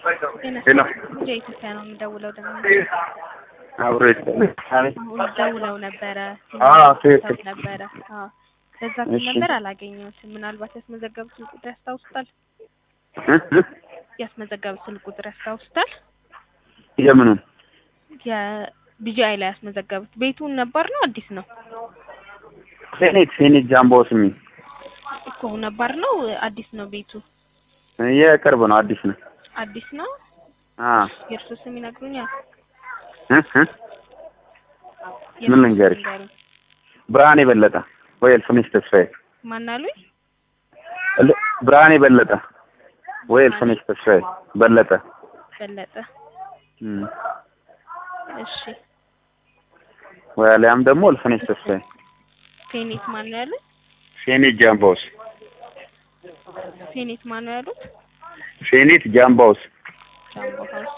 ሄሎ ወደ ኢትዮጵያ ነው የምደውለው ደግሞ አብሮ ይስጥልኝ። አቤት። አሁን ደውለው ነበረ አዎ፣ ትክክል። ሰው ነበረ አዎ በዛ ስልክ እሺ። ነበር አላገኘሁትም ምናልባት ያስመዘገቡት ስልክ ቁጥር ያስታውሱታል እ? እ? ያስመዘገቡት ስልክ ቁጥር ያስታውሱታል የምኑን የቢጂአይ ላይ ያስመዘገቡት ቤቱን ነባር ነው አዲስ ነው ሴኔት ሴኔት ጃምቦ ስሚ እኮ ነባር ነው አዲስ ነው ቤቱ የቅርብ ነው፣ አዲስ ነው። አዲስ ነው አ የእርሶ ስም ይነግሩኛል እ? እ? ምን ልንገርሽ? ይንገሩኝ። ብርሃኔ በለጠ ወይ እልፍነሽ ተስፋዬ ማን አሉኝ ል- ብርሃኔ በለጠ ወይ እልፍነሽ ተስፋዬ በለጠ በለጠ እም። እሺ ወይ አሊያም ደግሞ እልፍነሽ ተስፋዬ ፌኔት ማን ነው ያሉት ሴኔት ጃምባውስ ፌኔት ማን ነው ያሉት ሴኔት ጃምባውስ ጃምቦ ሀውስ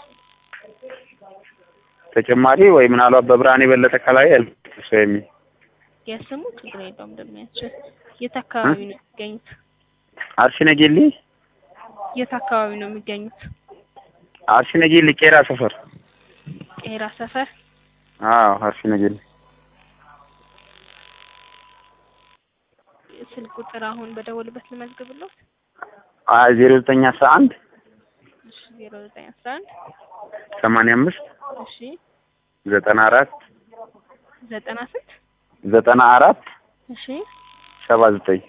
ተጨማሪ ወይ ምናልባት በብርሃኔ በለጠ ከላይ እልፍነሽ ተስፋዬ የሚል የስሙ ችግር የለውም እንደሚያችል የት አካባቢ ነው የሚገኙት አርሲ ነጌሌ የት አካባቢ ነው የሚገኙት አርሲ ነጌሌ ቄራ ሰፈር ቄራ ሰፈር አዎ አርሲ ነጌሌ ስልክ ቁጥር አሁን በደወልበት ልመዝግብሎት አይ ዜሮ ዘጠኝ አስራ አንድ እሺ ዜሮ ዘጠኝ አስራ አንድ ሰማንያ አምስት እሺ ዘጠና አራት ዘጠና ስንት ዘጠና አራት እሺ ሰባ ዘጠኝ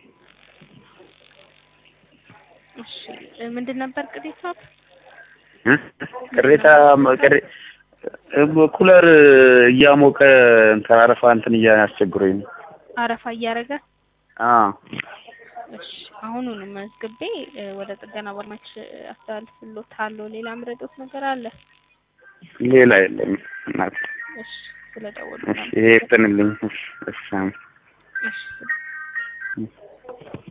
እሺ እ ምንድን ነበር ቅሬታው እ? ቅሬታ ቅሬ ኩለር እያሞቀ እንትን አረፋ እንትን እያስቸግሮኝ ነው። አረፋ እያደረገ አዎ እሺ አሁኑኑ መዝግቤ እ ወደ ጥገና ባለሙያዎች አስተላልፍልዎታለሁ ሌላ ምረዶት ነገር አለ ሌላ የለም እናት። እሺ ስለደወሉ እሺ ይሄ ይፍጠንልኝ። እሺ እሺ አሜን። እሺ